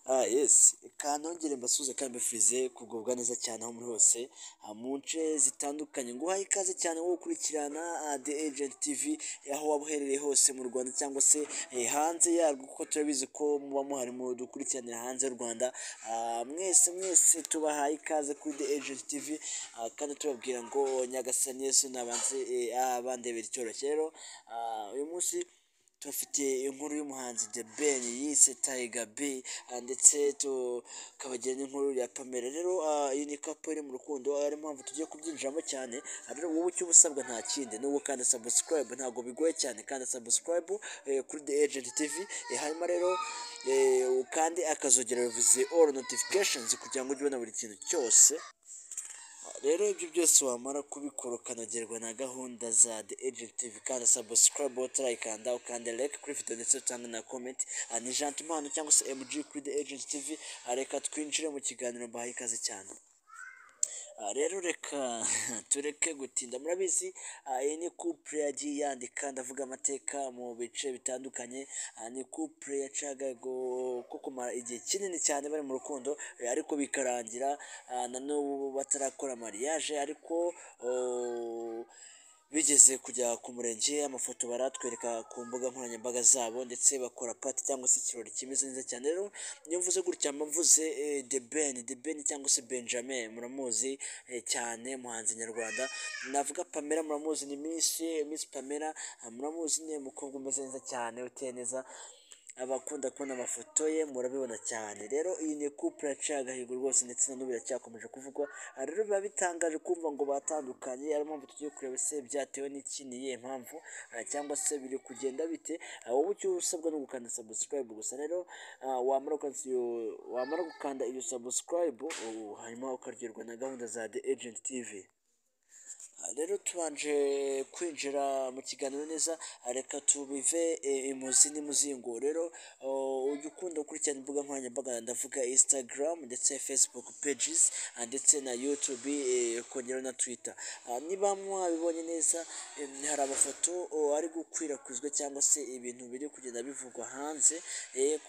twese kantongere mbasuhuze kandi mbifurize kugubwa neza cyane aho muri hose mu nce zitandukanye nguhaye ikaze cyane wo gukurikirana the agent tv aho waba uherereye hose mu rwanda cyangwa se hanze yarwo kuko turabizi ko muba muhari mu dukurikiranira hanze y'u rwanda mwese mwese tubahaye ikaze kuri the agent tv kandi tubabwira ngo nyagasani yesu nabanze abandebera icyoroshye rero uyu munsi tubafite inkuru y'umuhanzi The Ben yise Tiger B ndetse tukabagira n'inkuru ya Pamela rero iyi ni kapo iri mu rukundo ari mpamvu tugiye kubyinjiramo cyane rero wowe icyo uba usabwa nta kindi ni ukanda subscribe ntabwo bigoye cyane kanda subscribe kuri The Agent TV hanyuma rero ukande akazogera bivuze all notifications kugira ngo ujye ubona buri kintu cyose rero ibyo byose wamara kubikora ukanogerwa na gahunda za the agent tv kanda subscribe utarayikanda ukanda like kuri video ndetse utange na comment ni jantumano cyangwa se mg kuri the agent tv reka twinjire mu kiganiro mbahaye ikaze cyane rero reka tureke gutinda murabizi iyi ni couple yagiye yandika ndavuga amateka mu bice bitandukanye ni couple yacaga ko kumara igihe kinini cyane bari mu rukundo ariko bikarangira na n'ubu batarakora mariage ariko bigeze kujya ku murenge amafoto baratwereka ku mbuga nkoranyambaga zabo ndetse bakora pati cyangwa se ikirori kimeze neza cyane rero iyo mvuze gutya mvuze de ben de ben cyangwa se benjamin muramuzi cyane muhanzi nyarwanda navuga pamela muramuzi ni misi misi pamela muramuzi ni umukobwa umeze neza cyane uteye neza abakunda kubona amafoto ye murabibona cyane rero iyi ni couple yaciye agahigo rwose ndetse na n'ubu iracyakomeje kuvugwa rero biba bitangaje kumva ngo batandukanye ari mpamvu tugiye kureba se byatewe n'iki ni iyihe mpamvu cyangwa se biri kugenda bite wowe icyo usabwa no gukanda subscribe gusa rero wamara gukanda iyo subscribe hanyuma ukaryoherwa na gahunda za the agent tv rero tubanje kwinjira mu kiganiro neza reka tubive imuzi n'imuzingo rero ujya ukunda gukurikirana imbuga nkoranyambaga ndavuga instagram ndetse facebook pages ndetse na youtube kongera na twitter niba mwabibonye neza hari amafoto ari gukwirakwizwa cyangwa se ibintu biri kugenda bivugwa hanze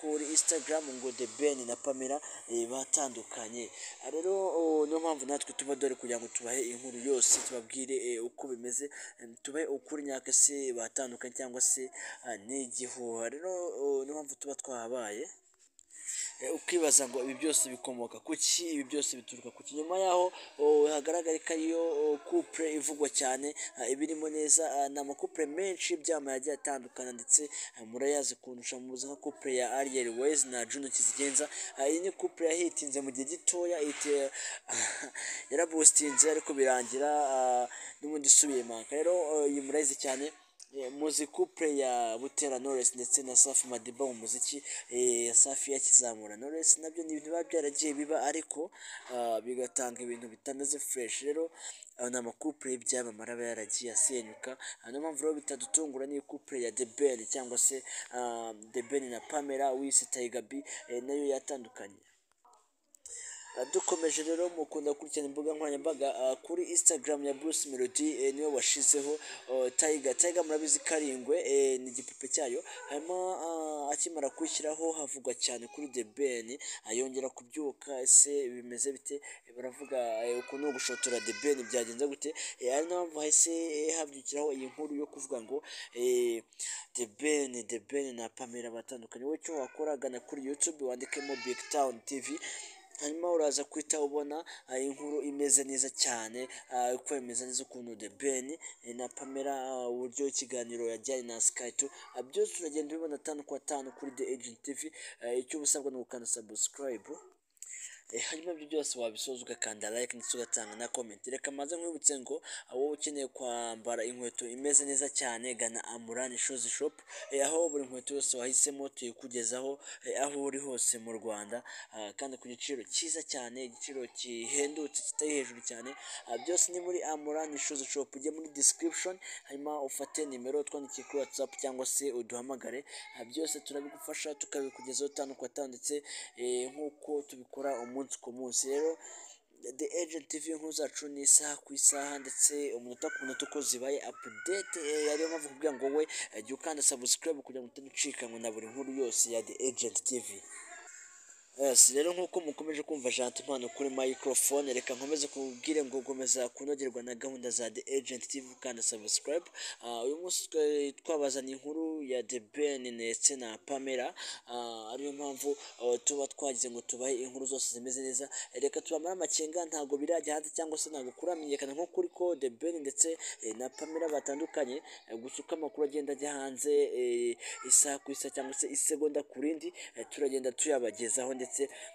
kuri instagram ngo the ben na pamela batandukanye rero niyo mpamvu natwe tuba dore kugira ngo tubahe inkuru yose tubabwire uko bimeze tube ukuri nyakase batandukanye cyangwa se n'igihuha rero niyo mpamvu tuba twahabaye ukibaza ngo ibi byose bikomoka ku ki ibi byose bituruka ku ki nyuma yaho hagaragara ko ariyo couple ivugwa cyane ibirimo neza ni amakupure menshi y'ibyama yagiye atandukana ndetse murayazi kundusha mu nka couple ya Ariel Wise na Juno Kizigenza iyi ni couple yahitinze mu gihe gitoya yarabustinze ariko birangira n'ubundi isubiye maka rero iyi murayizi cyane muzi couple ya Butera Knowless ndetse na Safi Madiba mu muziki Safi yakizamura Knowless nabyo ni ibintu biba byaragiye biba ariko bigatanga ibintu bitameze fresh rero ni amakupure y'ibyamamare aba yaragiye asenyuka niyo mpamvu rero bitadutungura ni couple ya The Ben cyangwa se The Ben na Pamela wise Tiger B nayo yatandukanye dukomeje rero mukunda gukurikirana imbuga nkoranyambaga kuri instagram ya bruce melody niyo washizeho tayiga tayiga murabizi karindwe ni igipupe cyayo hanyuma akimara kuyishyiraho havugwa cyane kuri the ben yongera kubyuka ese bimeze bite baravuga ukuntu gushotora the ben byagenze gute ari nayo mpamvu hahise habyukiraho iyi nkuru yo kuvuga ngo the ben the ben na pamela batandukanye wowe icyo wakoragana kuri youtube wandikemo big town tv hanyuma uraza guhita ubona inkuru imeze neza cyane uko imeze neza ukuntu the ben na pamela uburyo ikiganiro yajyanye na skyto byose uragenda ubibona atanu ku atanu kuri the agent tv icyo uba usabwa ni ugukanda subscribe hanyuma ibyo byose wabisoza ugakanda like ndetse ugatanga na comment reka maze nkwibutse ngo wowe ukeneye kwambara inkweto imeze neza cyane gana amurani shoes shop aho buri nkweto yose wahisemo tuyikugezaho aho uri hose mu rwanda kandi ku giciro cyiza cyane igiciro gihendutse kitari hejuru cyane byose ni muri amurani shoes shop ujye muri description hanyuma ufate nimero twandikiye kuri whatsapp cyangwa se uduhamagare byose turabigufasha tukabikugezaho tanu ku atanu ndetse nk'uko tubikora umunsi umunsi ku munsi rero the agent tv inkuru zacu ni isaha ku isaha ndetse umunota ku munota uko zibaye update ariyo mpamvu kugira ngo we jya ukanda subscribe kugira ngo utaducikanywe na buri nkuru yose ya the agent tv Yes, rero nk'uko mukomeje kumva Janti impano kuri microphone reka nkomeze kubwire ngo gukomeza kunogerwa na gahunda za The Agent TV kandi subscribe Ah, uyu munsi twa- twabazaniye inkuru ya The Ben ndetse na Pamela Ah, ariyo mpamvu ah, tuba twagize ngo tubahe inkuru zose zimeze neza reka tubamare amakenga ntabwo birajya hanze cyangwa se ntabwo kuramenyekana nko kuri ko The Ben ndetse eh, na Pamela batandukanye eh, gusa uko amakuru agenda ajya hanze eh, isaha ku isaha cyangwa se isegonda ku rindi eh, turagenda tuyabagezaho ndetse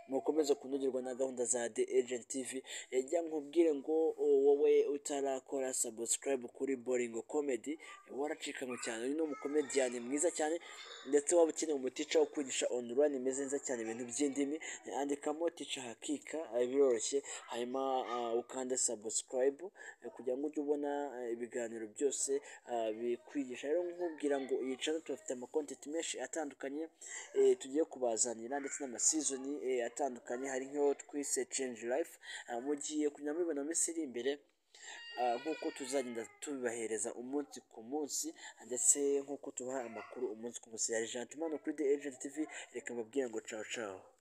mukomeze kunogerwa na gahunda za The Agent TV ejya nkubwire ngo o, wowe utarakora subscribe kuri Boringo Comedy eh, waracikanywe cyane uyu ni umukomediyani mwiza cyane ndetse waba ukeneye umuticha wo kwigisha online imeze neza cyane ibintu by'indimi eh, andikamo ticha hakika eh, biroroshye hanyuma ah, ukande subscribe eh, kugira ngo ujye ubona eh, ibiganiro byose ah, bikwigisha rero nkubwira ngo iyi channel tubafite amakontenti menshi atandukanye eh, tugiye kubazanira ndetse n'amasizoni eh, atandukanye hari nk'iyo twise change life Ah, mugiye kujya mubibona mu minsi iri imbere Ah, nk'uko tuzagenda tubibahereza umunsi ku munsi ndetse nk'uko tubaha amakuru umunsi ku munsi ya Gentimano kuri The Agent TV reka mbabwire ngo cawo cawo